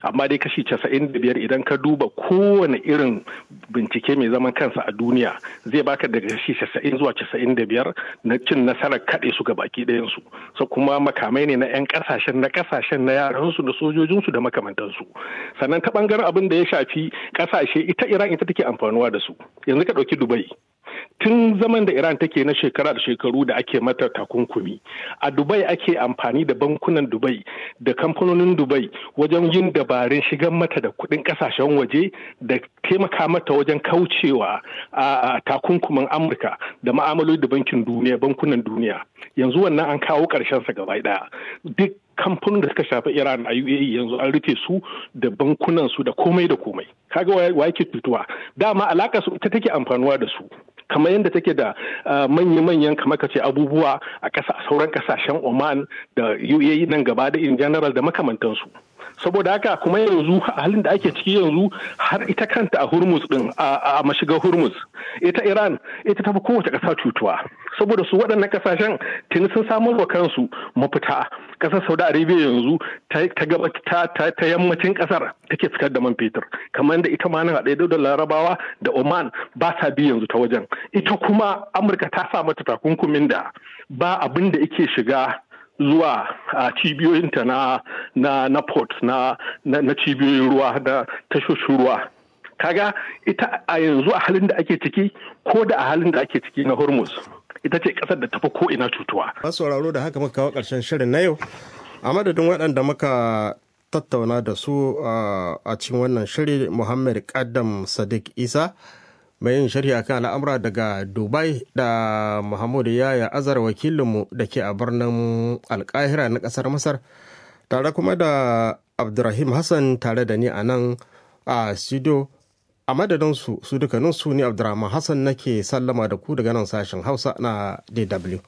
amma dai kashi casa'in da biyar idan ka duba kowane irin bincike mai zaman kansa a duniya zai baka daga kashi casa'in zuwa casa'in da biyar na cin nasarar kaɗe su ga baki ɗayansu so kuma makamai ne na 'yan ƙasashen na ƙasashen na yaransu da sojojinsu da makamantansu sannan ta ɓangaren abin da ya shafi ƙasashe ita iran ita take amfanuwa da su yanzu ka ɗauki dubai tun zaman da iran take na shekara da shekaru da ake mata takunkumi a dubai ake amfani da bankunan dubai da kamfanonin dubai wajen yin dabarun shigar mata da kuɗin ƙasashen waje da taimaka mata wajen kaucewa a takunkumin amurka da ma'amaloli da bankin duniya bankunan duniya yanzu wannan an kawo ƙarshen sa gaba ɗaya duk kamfanin da suka shafi Iran a UAE yanzu an rufe su da bankunan su da komai da komai kaga wa yake fituwa dama alaka su ita take amfanuwa da su kamar yadda take da manya-manyan kamar ka ce abubuwa a ƙasa sauran ƙasashen Oman da UAE nan gaba da in general da makamantansu saboda haka kuma yanzu a halin da ake ciki yanzu har ita kanta a Hormuz din a mashigar Hormuz ita Iran ita tafi kowace ƙasa cutuwa saboda su waɗannan ƙasashen tuni sun samar wa kansu mafita ƙasar Saudi Arabia yanzu ta gaba ta yammacin ƙasar take fitar da man fetur kamar da ita ma nan haɗe da Larabawa da Oman ba sa bi yanzu ta wajen ita kuma Amurka ta sa mata takunkumin da ba abin da yake shiga zuwa a cibiyoyinta na na na port na na cibiyoyin ruwa da tashoshin ruwa kaga ita a yanzu a halin da ake ciki ko da a halin da ake ciki na hormuz ita ce kasar da tafi ko ina cutuwa masu sauraro da haka muka kawo karshen shirin na yau a madadin waɗanda muka tattauna da su a cikin wannan shiri muhammad kaddam sadiq isa mai yin sharhi akan al'amura daga dubai da muhammadu yaya azar wakilinmu da ke a birnin alkahira na kasar masar tare kuma da abdurrahim hassan tare da ni a nan a studio a madadin su su dukkanin su ne abdurrahman hassan nake sallama da ku daga nan sashen hausa na dw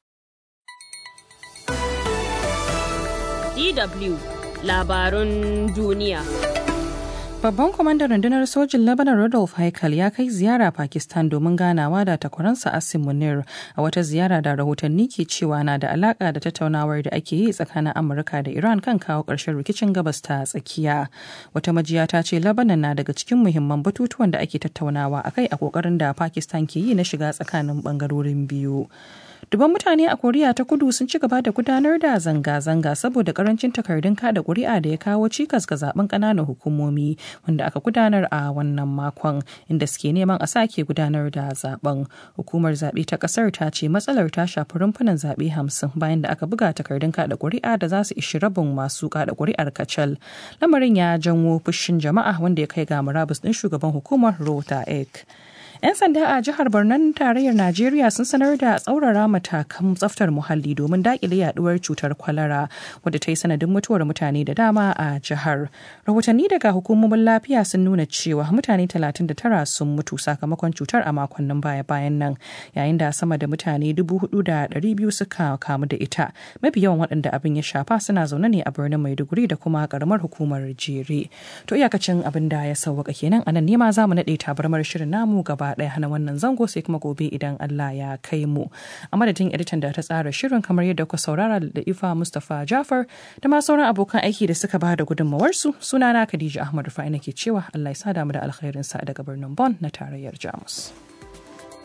dw labarun duniya Babban kwamandan rundunar sojin Lebanon Rodolph Haikal ya kai ziyara Pakistan domin ganawa da takwaransa Asim Munir a wata ziyara da rahotanni ke cewa na da alaka da tattaunawar da ake yi tsakanin Amurka da Iran kan kawo ƙarshen rikicin gabas ta tsakiya. Wata majiya ta ce Lebanon na daga cikin muhimman batutuwan da ake tattaunawa akai a ƙoƙarin da Pakistan ke yi na shiga tsakanin ɓangarorin biyu. Duban mutane a Koriya ta kudu sun ci gaba da gudanar da zanga-zanga saboda karancin takardun kada kuri'a da ya kawo cikas ga zaben ƙananan hukumomi wanda aka gudanar a wannan makon inda suke neman a sake gudanar da zaben. Hukumar zaɓe ta ƙasar ta ce matsalar ta shafi rumfunan zaɓe hamsin bayan da aka buga takardun kada kuri'a da za su ishi rabin masu kada kuri'ar kacal. Lamarin ya janwo fushin jama'a wanda ya kai ga murabus ɗin shugaban hukumar Rota Ek. 'Yan sanda a jihar Barnan tarayyar Najeriya sun sanar da tsaurara matakan tsaftar muhalli domin dakile yaduwar cutar kwalara wadda ta yi sanadin mutuwar mutane da dama a jihar. Rahotanni daga hukumomin lafiya sun nuna cewa mutane 39 sun mutu sakamakon cutar a makonnin baya-bayan nan yayin da sama da mutane 4,200 suka kamu da ita. Mafi yawan waɗanda abin ya shafa suna zaune ne a birnin Maiduguri da kuma karamar hukumar Jere. To iyakacin abin da ya sauwaka kenan anan ne ma za mu naɗe tabarmar shirin namu gaba ɗaya hana wannan zango sai kuma gobe idan Allah ya kai mu. A madadin editan da ta tsara shirin kamar yadda kuka saurara da Ifa Mustapha Jafar da ma sauran abokan aiki da suka ba da gudunmawarsu sunana Khadija Ahmad Rufai nake cewa Allah ya sada mu da alkhairinsa daga birnin Bon na tarayyar Jamus.